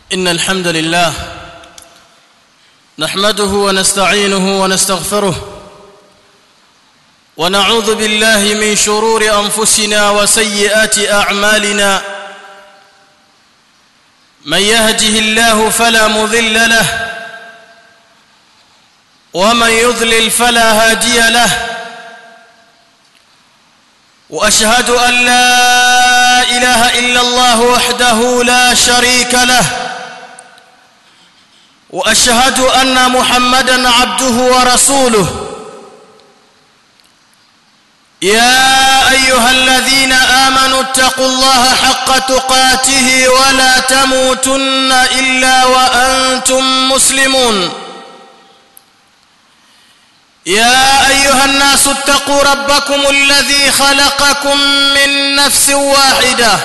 ان الحمد لله نحمده ونستعينه ونستغفره ونعوذ بالله من شرور انفسنا وسيئات اعمالنا من يهده الله فلا مضل له ومن يضلل فلا هادي له واشهد ان لا اله الا الله وحده لا شريك له واشهد ان محمدا عبده ورسوله يا ايها الذين امنوا اتقوا الله حق تقاته ولا تموتن الا وانتم مسلمون يا ايها الناس اتقوا ربكم الذي خلقكم من نفس واحده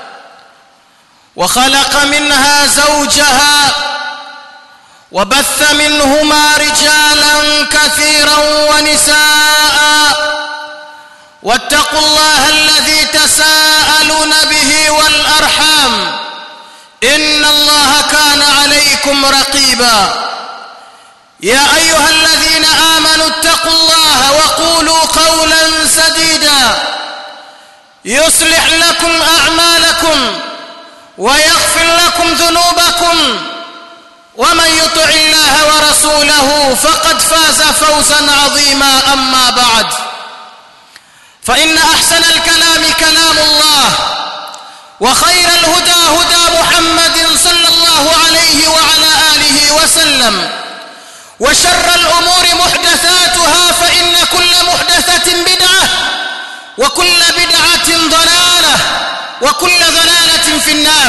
وخلق منها زوجها وبث منهما رجالا كثيرا ونساء واتقوا الله الذي تساءلون به والارحام ان الله كان عليكم رقيبا يا ايها الذين امنوا اتقوا الله وقولوا قولا سديدا يصلح لكم اعمالكم ويغفر لكم ذنوبكم ومن يطع الله ورسوله فقد فاز فوزا عظيما اما بعد فان احسن الكلام كلام الله وخير الهدى هدى محمد صلى الله عليه وعلى اله وسلم وشر الامور محدثاتها فان كل محدثه بدعه وكل بدعه ضلاله وكل ضلاله في النار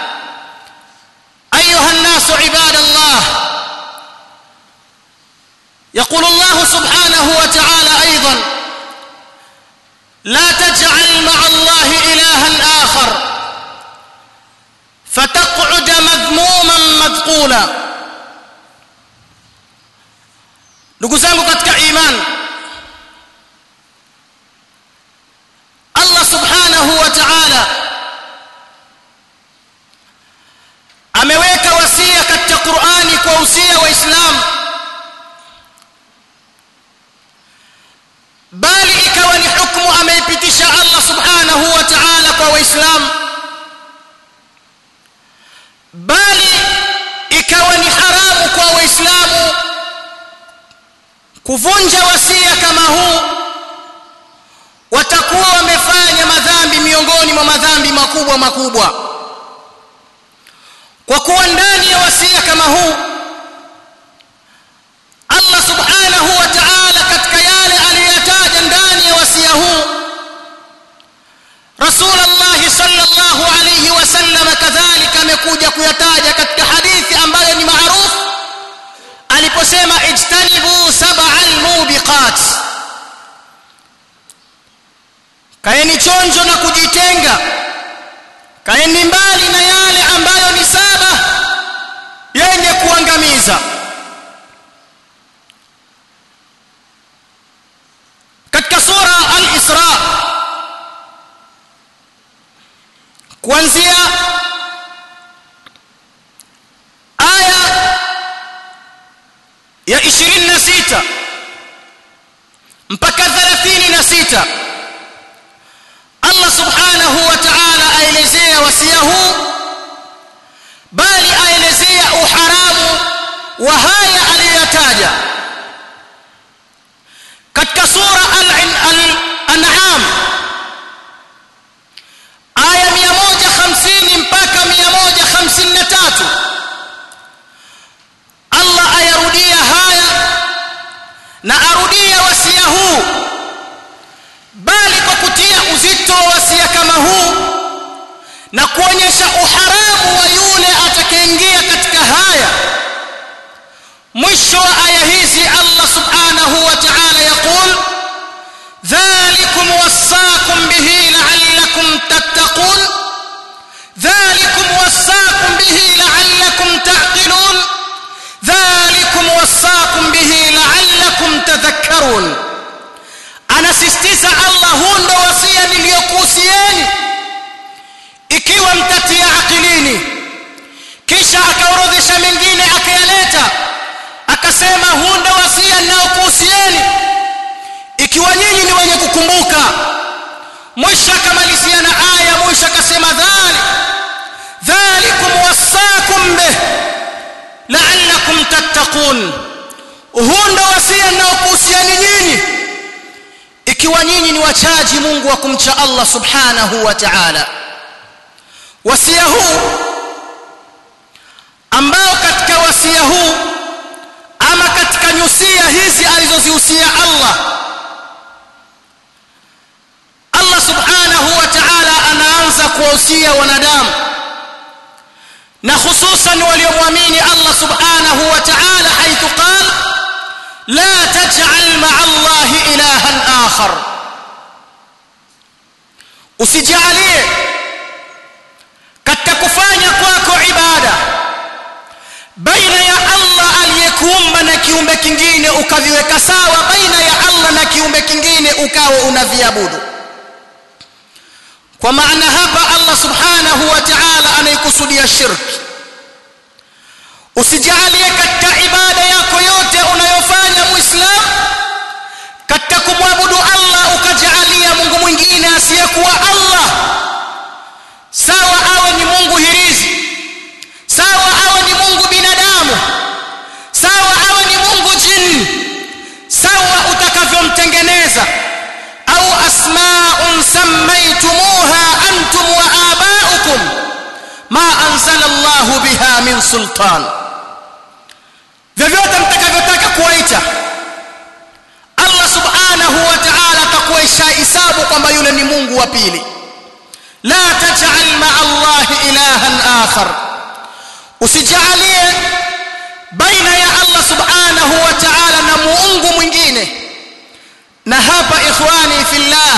ايها الناس عباد الله يقول الله سبحانه وتعالى ايضا لا تجعل مع الله الها اخر فتقعد مذموما مذقولا ndugu zangu katika imani Allah subhanahu wa ta'ala ameweka wasia katika Qur'ani kwa usia wa Islam bali ikawa ni hukumu ameipitisha Allah subhanahu wa ta'ala kwa waislamu bali ikawa ni haramu kwa waislamu kuvunja wasia kama huu watakuwa wamefanya madhambi miongoni mwa madhambi makubwa makubwa kwa kuwa ndani ya wasia kama huu Allah subhanahu wa ta'ala katika yale aliyotaja ndani ya wasia huu Rasulullah sallallahu alayhi wasallam kadhalika amekuja kuyataja katika hadithi ambayo ni maarufu aliposema ijtanibu sab'al mubiqat kaeni chonjo na kujitenga kaeni mbali na yale ambayo ni saba yenye kuangamiza katika sura al-Isra kuanzia aya ya 26 mpaka 36 Allah subhanahu wa ta'ala aelezea wasia huu bali aelezea uharamu wa haya aliyotaja katika sura al-an'am aya 150 mpaka 153 Allah ayarudia haya na arudia wasia huu bali kwa kutia uzito wa wasia kama huu na kuonyesha uharamu wa yule atakayeingia katika haya mwisho wa aya hizi Allah subhanahu wa ta'ala yaqul dhalikum wasaakum bihi la'allakum tattaqun dhalikum wasaakum bihi la'allakum ta'qilun dhalikum wasaakum bihi la'allakum tadhakkarun anasisitiza Allah huu ndo wasia niliyokuhusieni ikiwa mtatia akilini kisha akaorodhesha mengine akayaleta akasema huu ndio wasia ninaokuhusieni ikiwa nyinyi ni wenye kukumbuka mwisho akamalizia na aya mwisho akasema dhalik dhalikum wasaakum bih la'allakum tattaqun huu ndio wasia ninaokuhusieni nyinyi ikiwa nyinyi ni wachaji Mungu wa kumcha Allah subhanahu wa ta'ala wasia huu ambao katika wasia huu ama katika nyusia hizi alizozihusia Allah Allah subhanahu wa ta'ala anaanza kuwahusia wanadamu na hususan waliomwamini Allah subhanahu wa ta'ala haithu qala la taj'al ma'a Allah ilahan akhar usijalie katika kufanya kwako ibada baina ya Allah aliyekuumba na kiumbe kingine ukaviweka sawa baina ya Allah na kiumbe kingine ukawa unaviabudu kwa maana hapa Allah subhanahu wa ta'ala anaikusudia shirki usijalie katika ibada yako yote unayofanya muislam katika kumwabudu Allah ukajalia Mungu mwingine asiyekuwa Allah sawa awe ni Mungu hirizi sawa awe ni Mungu binadamu sawa awe ni Mungu jini sawa utakavyomtengeneza au asma'un sammaytumuha antum wa aba'ukum ma anzala Allah biha min sultan vyovyote mtakavyotaka kuwaita Allah subhanahu wa ta'ala atakuisha hisabu kwamba yule ni Mungu wa pili la taj'al ma'a Allah ilahan akhar usijalie baina ya Allah subhanahu wa ta'ala na muungu mwingine na hapa ikhwani fillah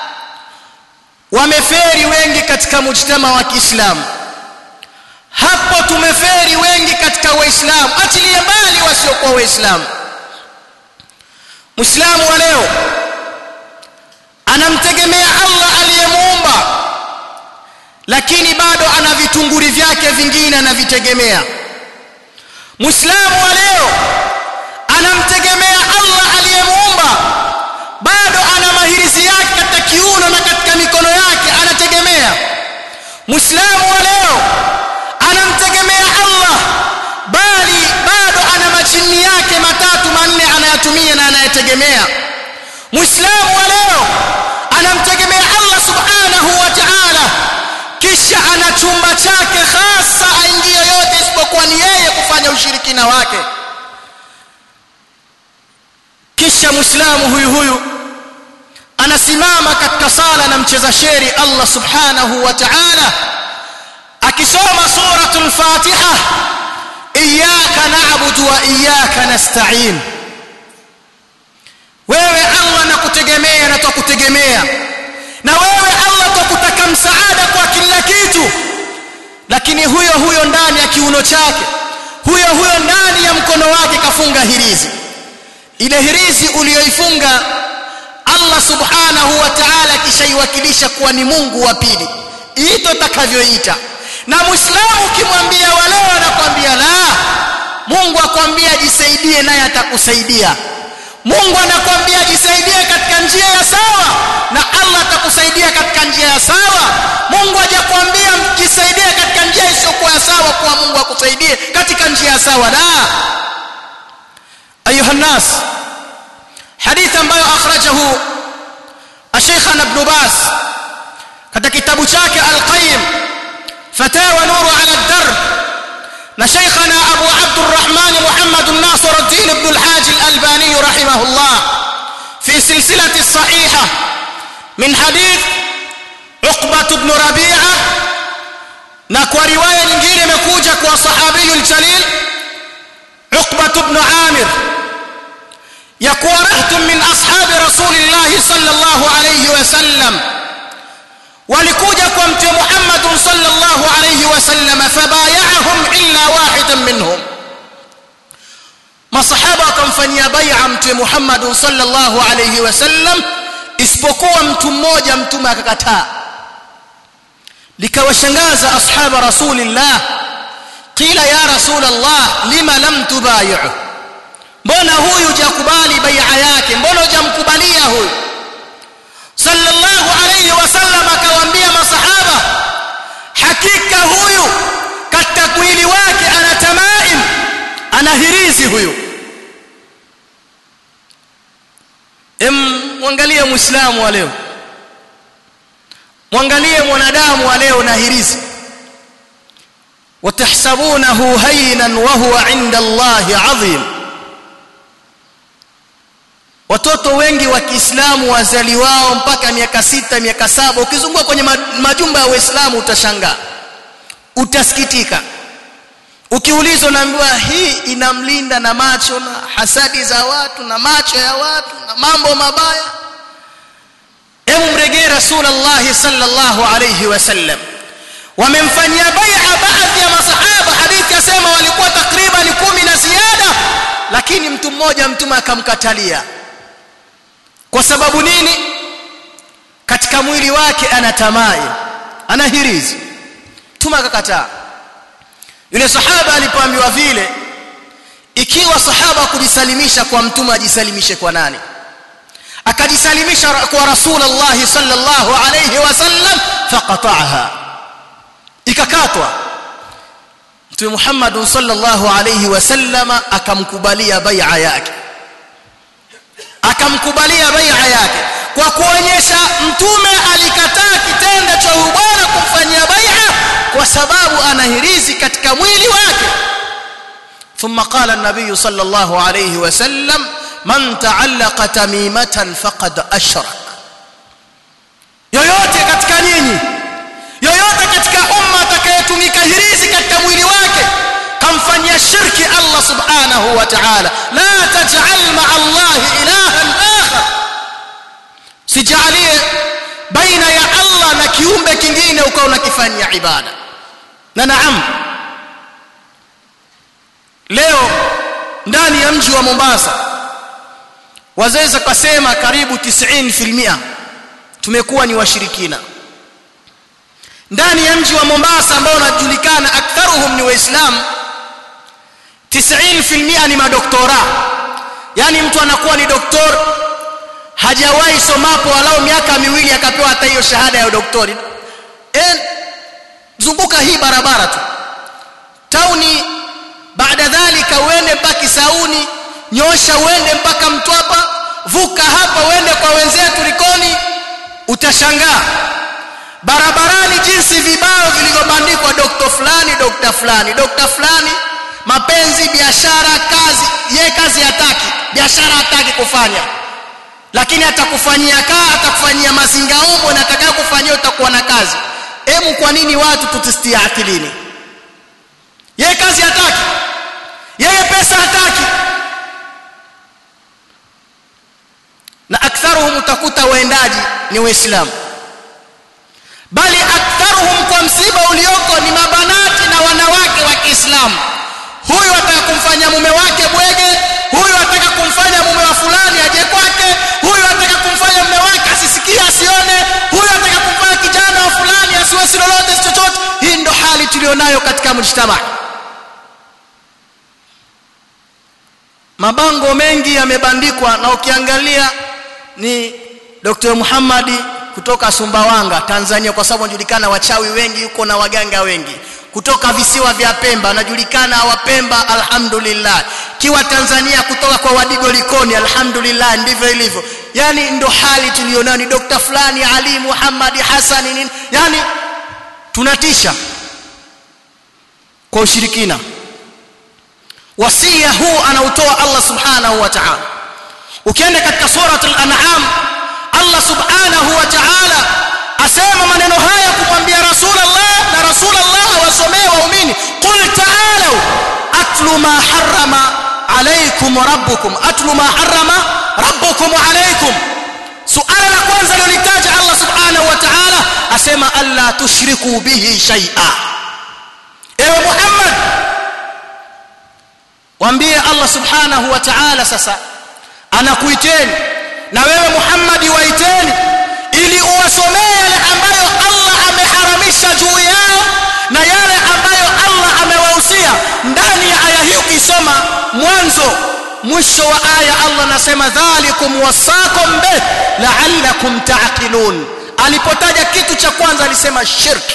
wameferi wengi katika mujtama wa Kiislamu hapo tumeferi wengi katika waislamu achilia mbali wasiokuwa waislamu muislamu wa leo anamtegemea Allah aliyemuumba lakini bado ana vitunguri vyake vingine anavitegemea muislamu wa leo anamtegemea Allah aliyemuumba bado ana mahirizi yake katika kiuno na katika mikono yake anategemea muislamu wa leo anamtegemea Allah bali bado ana majini yake matatu manne anayatumia na anayetegemea muislamu wa leo anamtegemea Allah subhanahu wa ta'ala kisha ana chumba chake hasa aingie yote isipokuwa ni yeye kufanya ushirikina wake kisha muislamu huyu huyu anasimama katika sala na mcheza sheri Allah subhanahu wa ta'ala akisoma suratul fatiha iyyaka na'budu wa iyyaka nasta'in wewe Allah nakutegemea na tukutegemea na wewe Allah tukutaka msaada kwa kila kitu lakini huyo huyo ndani ya kiuno chake huyo huyo ndani ya mkono wake kafunga hirizi ile hirizi uliyoifunga Allah subhanahu wa ta'ala kishaiwakilisha kuwa ni Mungu wa pili ito takavyoita na muislamu ukimwambia waleo anakwambia la Mungu akwambia jisaidie naye atakusaidia Mungu anakwambia jisaidie katika njia ya sawa na Allah atakusaidia katika njia ya sawa Mungu hajakwambia jisaidie katika njia isiyokuwa sawa kwa Mungu akusaidie katika njia ya sawa la ayuha nas hadith ambayo akhrajahu Sheikhana Ibn Bas katika kitabu chake Al-Qayyim Fatawa Nuru ala ad-Darb na Sheikhana Abu Abdurrahman Muhammad Nasir ad-Din Ibn al-Haj al-Albani rahimahullah fi silsilati as-sahihah min hadith Uqbah ibn Rabi'ah na kwa riwaya nyingine imekuja kwa sahabi al-jalil Uqbah ibn Amir يقول رهت من أصحاب رسول الله صلى الله عليه وسلم ولكوجا كنت محمد صلى الله عليه وسلم فبايعهم إلا واحدا منهم ما صحابة كمفنيا بيع مت محمد صلى الله عليه وسلم isipokuwa mtu mmoja mtume akakataa likawashangaza ashaba rasulillah qila ya rasul allah lima lam tubayi'u mbona huyu hujakubali bai'a yake mbona hujamkubalia huyu sallallahu alayhi wasallam akawaambia masahaba hakika huyu katika mwili wake ana tamaim ana hirizi huyu em mwangalie muislamu wa leo mwangalie mwanadamu wa leo na hirizi watahsabunahu haynan wa huwa inda Allahi adhim watoto wengi wa Kiislamu wazaliwao mpaka miaka sita miaka saba ukizunguka kwenye majumba ya Waislamu utashangaa utasikitika ukiulizwa naambiwa hii inamlinda na macho na hasadi za watu na macho ya watu na mambo mabaya hebu mregee rasulullah sallallahu alayhi wasallam wamemfanyia bai'a baadhi ya masahaba hadithi yasema walikuwa takriban kumi na ziada lakini mtu mmoja mtume akamkatalia kwa sababu nini katika mwili wake ana tamai ana hirizi mtume akakataa yule sahaba alipoambiwa vile ikiwa sahaba kujisalimisha kwa mtume ajisalimishe kwa nani akajisalimisha kwa rasulullah sallallahu alayhi wasallam faqata'aha ikakatwa mtume Muhammad sallallahu alayhi wasallam akamkubalia bai'a yake akamkubalia bai'a yake kwa kuonyesha mtume alikataa kitendo cha ubora kumfanyia bai'a kwa sababu anahirizi katika mwili wake ثم قال النبي صلى الله عليه وسلم من تعلق تميمة فقد أشرك yoyote katika nyinyi yoyote katika umma atakayetumika hirizi katika mwili wake kamfanyia shirki Allah subhanahu wa ta'ala la taj'al ma'a Allah ilahan akhar sijalie baina ya Allah na kiumbe kingine ukawa unakifanyia ibada na naam leo ndani ya mji wa Mombasa wazaweza kusema karibu 90% tumekuwa ni washirikina ndani ya mji wa Mombasa ambao unajulikana aktharuhum ni waislamu 90% ni madoktora yani mtu anakuwa ni doktor hajawahi somapo walau miaka miwili akapewa hata hiyo shahada ya udoktori eh zunguka hii barabara tu tauni baada dhalika uende mpaka Sauni nyosha uende mpaka Mtwapa vuka hapa uende kwa wenzetu Likoni utashangaa barabarani jinsi vibao vilivyobandikwa dokta fulani dokta fulani dokta fulani mapenzi biashara kazi ye kazi hataki biashara hataki kufanya lakini atakufanyia kaa atakufanyia mazingaombo na atakayo kufanyia utakuwa na kazi hemu kwa nini watu tutistia akilini yeye kazi hataki yeye pesa hataki na aktharuhum utakuta waendaji ni waislamu bali aktharuhum kwa msiba ulioko ni mabanati na wanawake wa Kiislamu huyu ataka kumfanya mume wake bwege huyu ataka kumfanya mume wa fulani aje kwake huyu ataka kumfanya mume wake asisikie asione huyu ataka kumfanya kijana wa fulani asiwesi lolote chochote hii ndo hali tulionayo katika mujtamaa mabango mengi yamebandikwa na ukiangalia ni Dr. Muhammadi kutoka Sumbawanga Tanzania kwa sababu anajulikana wachawi wengi yuko na waganga wengi kutoka visiwa vya Pemba anajulikana wapemba alhamdulillah kiwa Tanzania kutoka kwa Wadigo Likoni alhamdulillah ndivyo ilivyo yani ndo hali tulionayo ni Dr. fulani Ali Muhammad Hassan nini yani tunatisha kwa ushirikina wasia huu anautoa Allah subhanahu wa ta'ala ukienda katika surat al-an'am Allah subhanahu wa ta'ala asema maneno haya kumwambia rasulullah na rasulullah wasomee waumini qul ta'alu atlu ma harrama alaykum rabbukum atlu ma harrama rabbukum alaykum suala la kwanza lilitaja Allah subhanahu wa ta'ala asema alla tushriku bihi shay'a ewe Muhammad waambie Allah subhanahu wa ta'ala sasa anakuiteni na wewe Muhammad waiteni ili uwasomee yale ambayo Allah ameharamisha juu yao na yale ambayo Allah amewahusia hii ukisoma mwanzo mwisho wa aya Allah anasema dhalikum wasakum bih la'allakum ta'qilun alipotaja kitu cha kwanza alisema shirki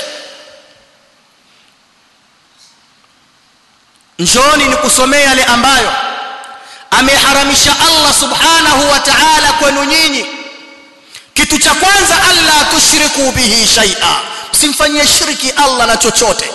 njooni nikusomee yale ambayo ameharamisha Allah subhanahu wa ta'ala kwenu nyinyi kitu cha kwanza alla tushriku bihi shay'a msimfanyie shirki Allah na chochote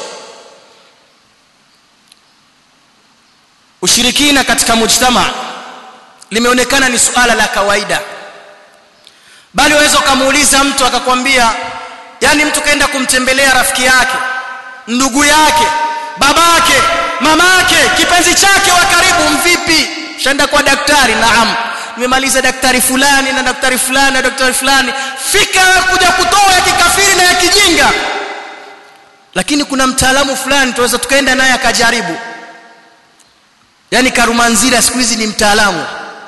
ushirikina katika mujtama limeonekana ni suala la kawaida bali waweza ukamuuliza mtu akakwambia yani mtu kaenda kumtembelea rafiki yake ndugu yake babake mamake kipenzi chake wa karibu mvipi shaenda kwa daktari naam nimemaliza daktari fulani na daktari fulani na daktari fulani fika kuja kutoa ya kikafiri na ya kijinga lakini kuna mtaalamu fulani tuweza tukaenda naye akajaribu yani karumanzira siku hizi ni mtaalamu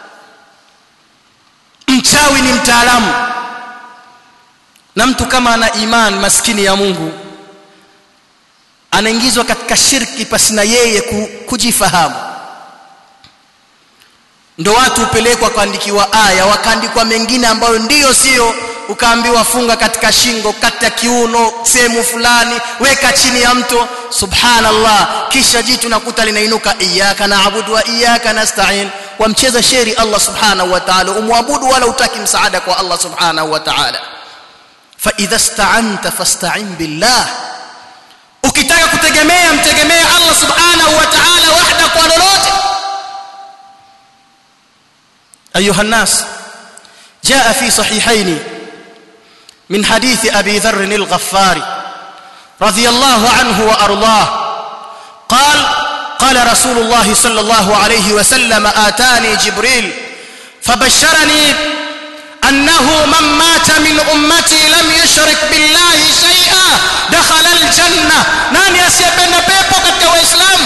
mchawi ni mtaalamu na mtu kama ana iman maskini ya Mungu anaingizwa katika shirki pasina yeye kujifahamu ndo watu upelekwa kuandikiwa aya wakaandikwa mengine ambayo ndiyo sio ukaambiwa funga katika shingo kata kiuno sehemu fulani weka chini ya mto subhanallah kisha jitu nakuta linainuka iyyaka na'budu wa iyyaka nasta'in wamcheza sheri Allah subhanahu wa ta'ala umwabudu wala utaki msaada kwa Allah subhanahu wa ta'ala fa idha sta'anta fasta'in billah ukitaka kutegemea mtegemea Allah subhanahu wa ta'ala wahda kwa lolote ايها الناس جاء في صحيحين من حديث ابي ذر الغفاري رضي الله عنه وارضاه قال قال رسول الله صلى الله عليه وسلم اتاني جبريل فبشرني انه من مات من امتي لم يشرك بالله شيئا دخل الجنه nani asiyependa pepo katika waislamu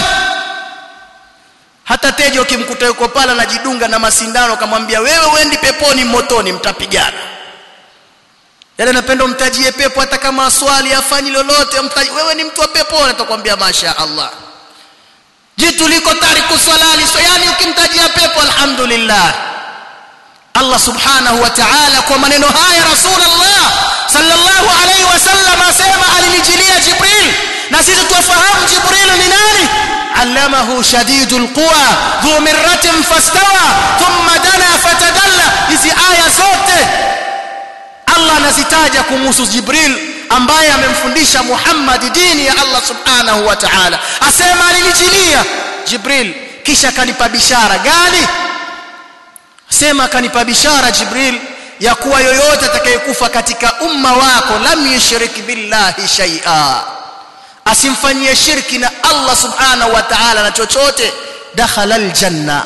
hata tejo ukimkuta yuko pala anajidunga na masindano kamwambia wewe uendi peponi motoni mtapigana yale napenda umtajie pepo hata kama swali afanyi lolote umtaji wewe ni mtu wa peponi atakwambia masha Allah jitu liko tariku swalali so yani ukimtajia pepo alhamdulillah Allah subhanahu wa ta'ala kwa maneno haya rasulullah sallallahu alayhi wasallam asema alinijilia jibril na sisi tufahamu jibril ni nani علمه شديد القوى ذو مرة فاستوى ثم دنا فتدلى hizi aya zote Allah anazitaja kumhusu Jibril ambaye amemfundisha Muhammad dini ya Allah subhanahu wa ta'ala asema alinijilia Jibril kisha kanipa bishara gani sema kanipa bishara Jibril ya kuwa yoyote atakayekufa katika umma wako lam yushrik billahi shay'a asimfanyie shirki na Allah subhanahu wa ta'ala na chochote dakhala aljanna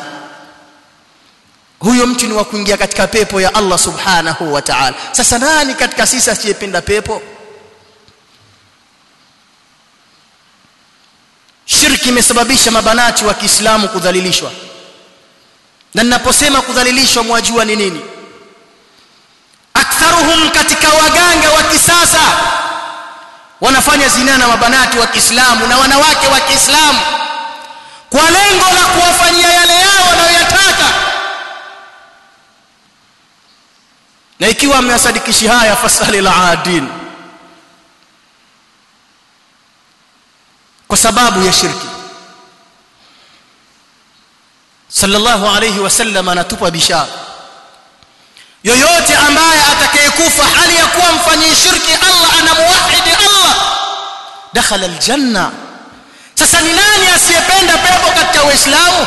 huyo mtu ni wa kuingia katika pepo ya Allah subhanahu wa ta'ala sasa nani katika sisi asiyependa pepo shirki imesababisha mabanati wa Kiislamu kudhalilishwa na ninaposema kudhalilishwa mwajua ni nini aktharuhum katika waganga wa kisasa wanafanya zina na mabanati wa Kiislamu na wanawake wa Kiislamu kwa lengo la kuwafanyia yale yao wanayoyataka na ikiwa amewasadikishi haya fasali la adin kwa sababu ya shirki sallallahu alayhi wasallam anatupa bishara yoyote ambaye atakayekufa hali ya kuwa mfanyii shirki Allah anamuwahidi Allah dakhala aljanna sasa ni nani asiyependa pepo katika uislamu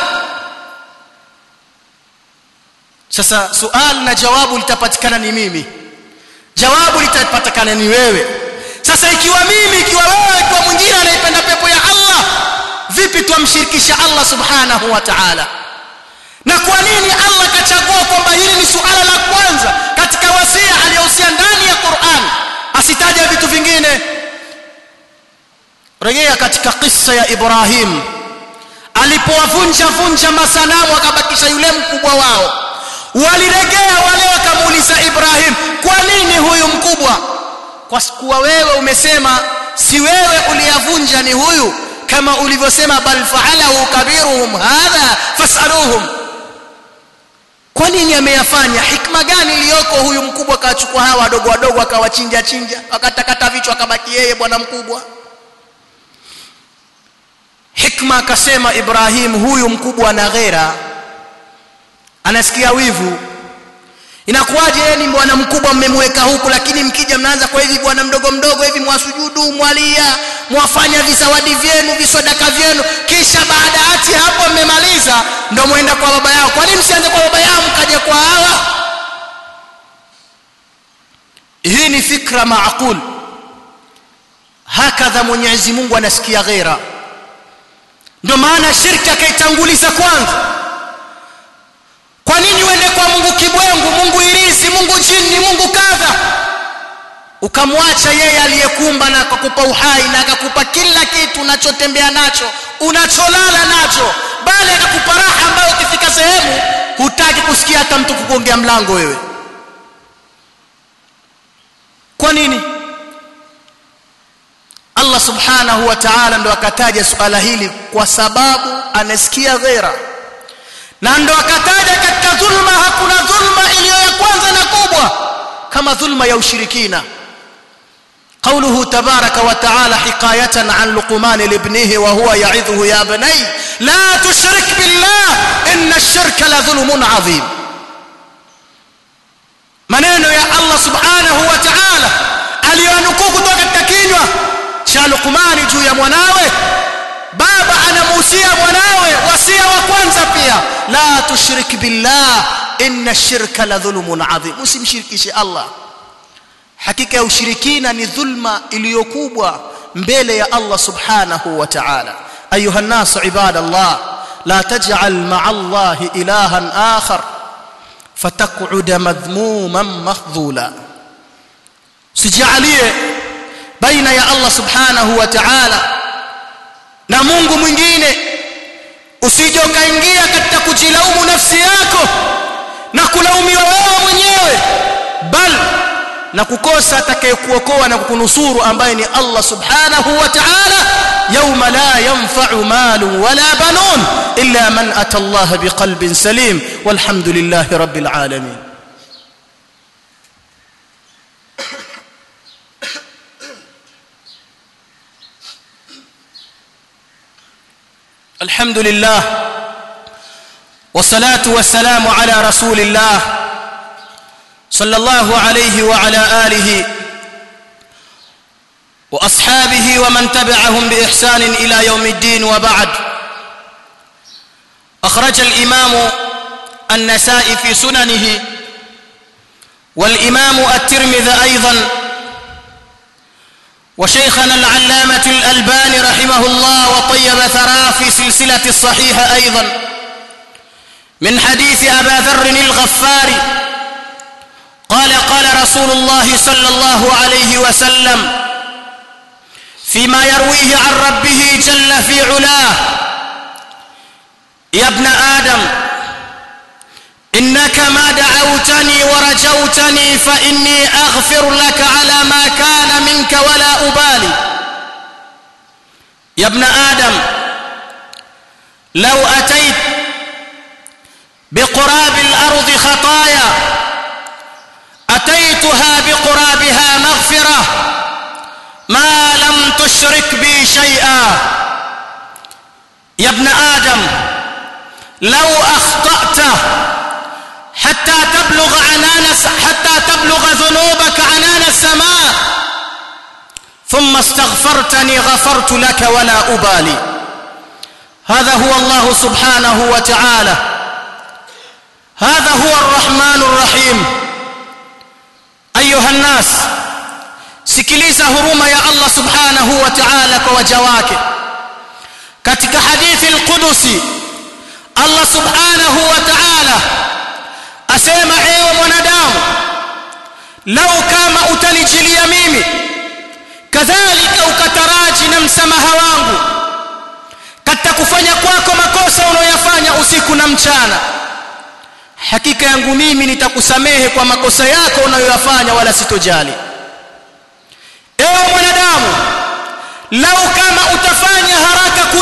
sasa sual na jawabu litapatikana ni mimi jawabu litapatikana ni wewe sasa ikiwa mimi ikiwa wewe ikiwa mwingine anaipenda pepo ya Allah vipi tumshirikisha Allah subhanahu wa ta'ala na kwa nini Allah kachagua kwamba hili ni suala la kwanza katika wasia aliyohusia ndani ya Qur'an asitaja vitu vingine rejea katika kisa ya Ibrahim alipowavunja vunja masanamu akabakisha yule mkubwa wao waliregea wale wakamuuliza Ibrahim kwa nini huyu mkubwa kwa kuwa wewe umesema si wewe uliyavunja ni huyu kama ulivyosema bal fa'alahu kabiruhum hadha fas'aluhum kwa nini ameyafanya hikma gani iliyoko huyu mkubwa akawachukua hawa wadogo wadogo akawachinja chinja akatakata vichwa akabaki yeye bwana mkubwa hikma akasema Ibrahim huyu mkubwa ana ghera anasikia wivu inakuwaje yeye ni bwana mkubwa mmemweka huku lakini mkija mnaanza kwa hivi bwana mdogo mdogo hivi mwasujudu mwalia mwafanya visawadi vyenu visodaka vyenu kisha baada hati hapo mmemaliza ndo mwenda kwa baba yao kwa nini msianze kwa baba yao mkaje kwa hawa hii ni fikra maaqul hakadha Mwenyezi Mungu anasikia ghera ndio maana shirki akaitanguliza kwanza kwa nini uende kwa Mungu kibwengu Mungu irizi Mungu jini Mungu kadha ukamwacha yeye aliyekumba na akakupa uhai na akakupa kila kitu unachotembea nacho unacholala nacho bali akakupa raha ambayo ukifika sehemu hutaki kusikia hata mtu kukongea mlango wewe kwa nini Allah subhanahu wa ta'ala ndo akataja suala hili kwa sababu anasikia ghera na ndo akataja katika dhulma hakuna dhulma iliyo ya kwanza na kubwa kama dhulma ya ushirikina قوله تبارك وتعالى حكاية عن لقمان لابنه وهو يعظه يا بني لا تشرك بالله إن الشرك لظلم عظيم maneno ya Allah subhanahu wa ta'ala aliyonukuu kutoka katika kinywa cha Luqmani juu ya mwanawe baba anamuhusia mwanawe wasia wa kwanza pia la tushrik billah inna ash-shirka la dhulmun adhim usimshirikishe Allah hakika ya ushirikina ni dhulma iliyokubwa mbele ya Allah subhanahu wa ta'ala ayuha an-nas ibadallah la taj'al ma'a Allah ilahan akhar فتقعد مذموما مخذولا sijalie baina ya Allah subhanahu wa ta'ala na Mungu mwingine usije ukaingia katika kujilaumu nafsi yako na kulaumiwa wewe mwenyewe bal na kukosa atakayekuokoa na kukunusuru ambaye ni Allah subhanahu wa ta'ala يوم لا ينفع مال ولا بنون إلا من أتى الله بقلب سليم والحمد لله رب العالمين الحمد لله والصلاة والسلام على رسول الله صلى الله عليه وعلى آله واصحابه ومن تبعهم باحسان الى يوم الدين وبعد اخرج الامام النسائي في سننه والامام الترمذي ايضا وشيخنا العلامه الالباني رحمه الله وطيب ثراه في سلسله الصحيحه ايضا من حديث ابا ذر الغفاري قال قال رسول الله صلى الله عليه وسلم فيما يرويه عن ربه جل في علاه يا ابن آدم إنك ما دعوتني ورجوتني فإني أغفر لك على ما كان منك ولا أبالي يا ابن آدم لو أتيت بقراب الأرض خطايا أتيتها بقرابها مغفرة ما لم تشرك بي شيئا يا ابن آدم لو أخطأت حتى تبلغ عنان حتى تبلغ ذنوبك عنان السماء ثم استغفرتني غفرت لك ولا أبالي هذا هو الله سبحانه وتعالى هذا هو الرحمن الرحيم أيها الناس sikiliza huruma ya Allah subhanahu wa ta'ala kwa waja wake katika hadithi al-Qudusi Allah subhanahu wa ta'ala asema ewe mwanadamu lau kama utanijilia mimi kadhalika ukataraji na msamaha wangu katika kufanya kwako makosa unayoyafanya usiku na mchana hakika yangu mimi nitakusamehe kwa makosa yako unayoyafanya wala sitojali ewe mwanadamu lau kama utafanya haraka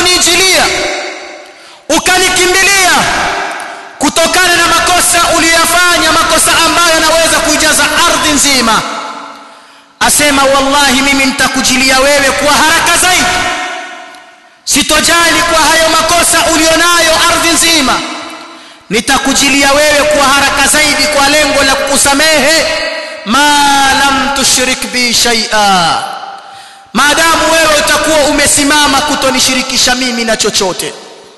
akasema wallahi mimi nitakujilia wewe kwa haraka zaidi sitojali kwa hayo makosa ulionayo ardhi nzima nitakujilia wewe kwa haraka zaidi kwa lengo la kukusamehe ma lam tushrik bi shay'a maadamu wewe utakuwa umesimama kutonishirikisha mimi na chochote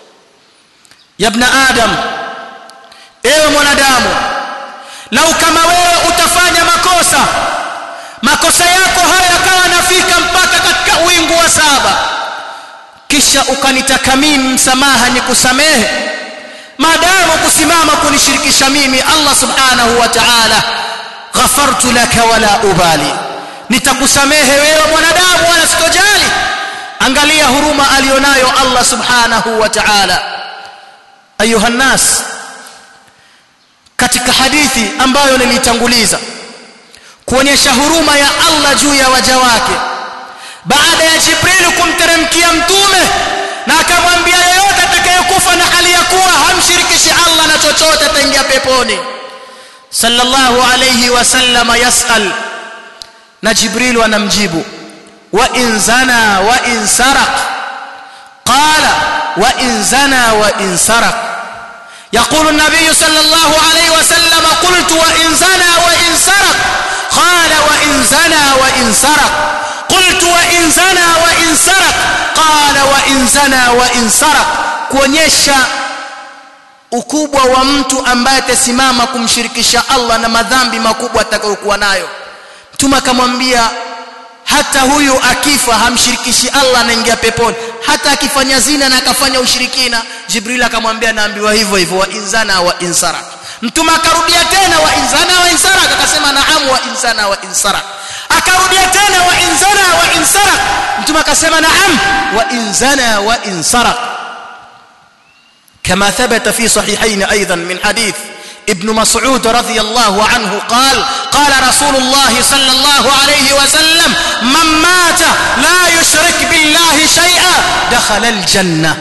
yabna adam ewe mwanadamu lau kama wewe utafanya makosa makosa yako haya yakawa nafika mpaka katika wingu wa saba kisha ukanitaka mimi msamaha nikusamehe maadamu kusimama kunishirikisha mimi Allah subhanahu wa ta'ala ghafartu laka wala ubali nitakusamehe wewe mwanadamu wala sitojali angalia huruma alionayo Allah subhanahu wa ta'ala ayuha nas katika hadithi ambayo nilitanguliza kuonyesha huruma ya Allah juu ya waja wake baada ya Jibril kumteremkia mtume na akamwambia yeyote atakayekufa na hali ya kuwa hamshirikishi Allah na chochote ataingia peponi sallallahu alayhi wasallam yasal na Jibril anamjibu wa in zana wa in saraq qala wa in zana wa in saraq يقول النبي صلى الله عليه وسلم قلت وإن زنى وإن سرق قال وإن زنى وإن سرق قلت وإن زنى وإن سرق قال وإن زنى وإن سرق kuonyesha ukubwa wa mtu ambaye atasimama kumshirikisha Allah na madhambi makubwa atakayokuwa nayo mtume akamwambia hata huyu akifa hamshirikishi Allah anaingia peponi hata akifanya zina na akafanya ushirikina Jibril akamwambia naambiwa hivyo hivyo wa inzana wa insarak mtume akarudia tena wa inzana wa insarak akasema naam wa inzana wa insarak akarudia tena wa inzana wa insarak mtume akasema naam wa inzana wa insarak كما ثبت في صحيحين ايضا من حديث ابن مسعود رضي الله عنه قال قال رسول الله صلى الله عليه وسلم من مات لا يشرك بالله شيئا دخل الجنه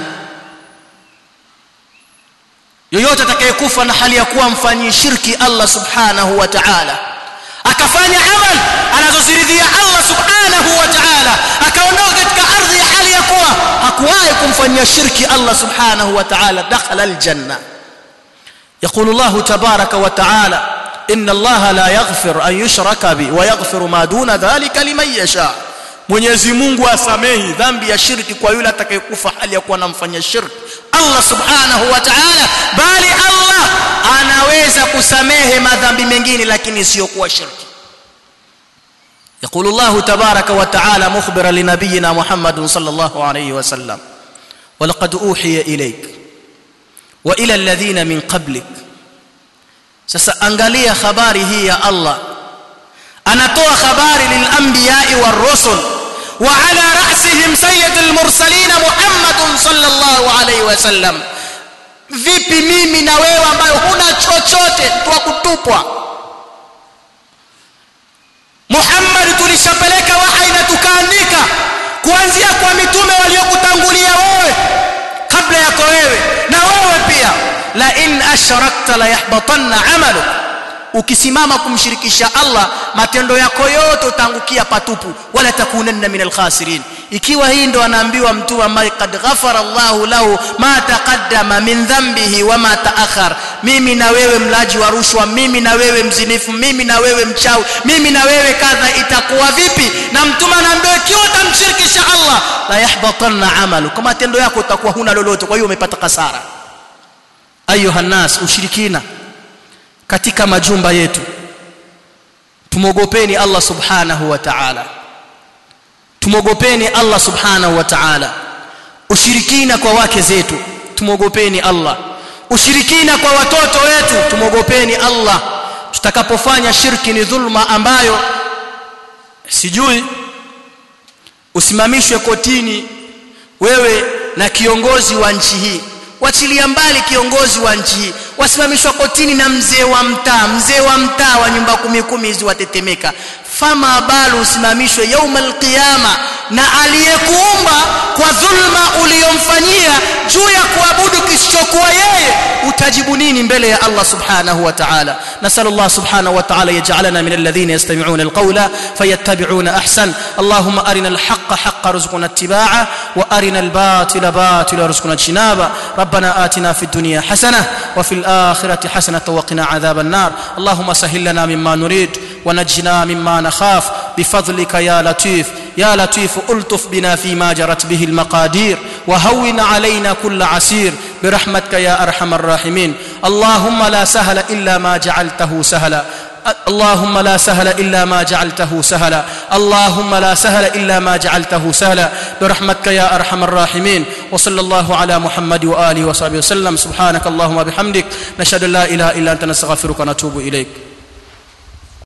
yoyote atakayekufa na hali ya kuwa mfanyii shirki Allah subhanahu wa ta'ala akafanya amal anazoziridhia Allah subhanahu wa ta'ala akaondoka katika ardhi ya hali ya kuwa hakuwahi kumfanyia shirki Allah subhanahu wa ta'ala dakhala aljanna يقول الله تبارك وتعالى إن الله لا يغفر أن يشرك به ويغفر ما دون ذلك لمن يشاء Mwenyezi Mungu asamehi dhambi ya shirki kwa yule atakayekufa hali ya kuwa anamfanyia shirki Allah Subhanahu wa Ta'ala bali Allah anaweza kusamehe madhambi mengine lakini sio kuwa shirki يقول الله تبارك وتعالى مخبرا لنبينا محمد صلى الله عليه وسلم ولقد أوحي إليك وإلى الذين من قبلك sasa angalia habari hii ya Allah anatoa habari lilanbiyai warusul wa ala rasihim sayyidul mursalin Muhammadun sallallahu alayhi wasallam vipi mimi na wewe ambayo huna chochote twa kutupwa Muhammad tulishapeleka wahai na tukaandika kuanzia kwa mitume waliokutangulia wewe kabla yako wewe na wewe pia la in ashrakta la yahbatanna amaluk ukisimama kumshirikisha Allah matendo yako yote utaangukia patupu wala takunanna minal khasirin ikiwa hii ndo anaambiwa mtu ambaye kad ghafara Allahu lahu ma taqaddama min dhanbihi wa ma ta'akhar mimi na wewe mlaji wa rushwa mimi na wewe mzinifu mimi na wewe mchawi mimi na wewe kadha itakuwa vipi na mtume anaambiwa ikiwa utamshirikisha Allah la yahbatanna amalu kama matendo yako utakuwa huna lolote kwa hiyo umepata kasara ayuha nas ushirikina katika majumba yetu tumogopeni Allah subhanahu wa ta'ala tumogopeni Allah subhanahu wa ta'ala ushirikina kwa wake zetu tumogopeni Allah ushirikina kwa watoto wetu tumogopeni Allah tutakapofanya shirki ni dhulma ambayo sijui usimamishwe kotini wewe na kiongozi wa nchi hii wachilia mbali kiongozi wa nchi hii wasimamishwa kotini na mzee wa mtaa mzee wa mtaa wa nyumba kumi kumi hizi watetemeka fama balu usimamishwe yauma alqiyama na aliyekuumba kwa dhulma uliyomfanyia juu ya kuabudu kisichokuwa yeye utajibu nini mbele ya Allah subhanahu wa ta'ala nasal Allah subhanahu wa ta'ala yaj'alana min alladhina yastami'una alqawla fayattabi'una ahsan Allahumma arina alhaqqa haqqan warzuqna ittiba'a wa arina albatila batila warzuqna ijtinaba ربنا آتنا في الدنيا حسنة وفي الآخرة حسنة وقنا عذاب النار اللهم سهل لنا مما نريد ونجنا مما نخاف بفضلك يا لطيف يا لطيف ألطف بنا فيما جرت به المقادير وهون علينا كل عسير برحمتك يا أرحم الراحمين اللهم لا سهل إلا ما جعلته سهلا اللهم لا سهل الا ما جعلته سهلا اللهم لا سهل الا ما جعلته سهلا برحمتك يا ارحم الراحمين وصلى الله على محمد واله وصحبه وسلم سبحانك اللهم وبحمدك نشهد ان لا اله الا انت نستغفرك ونتوب اليك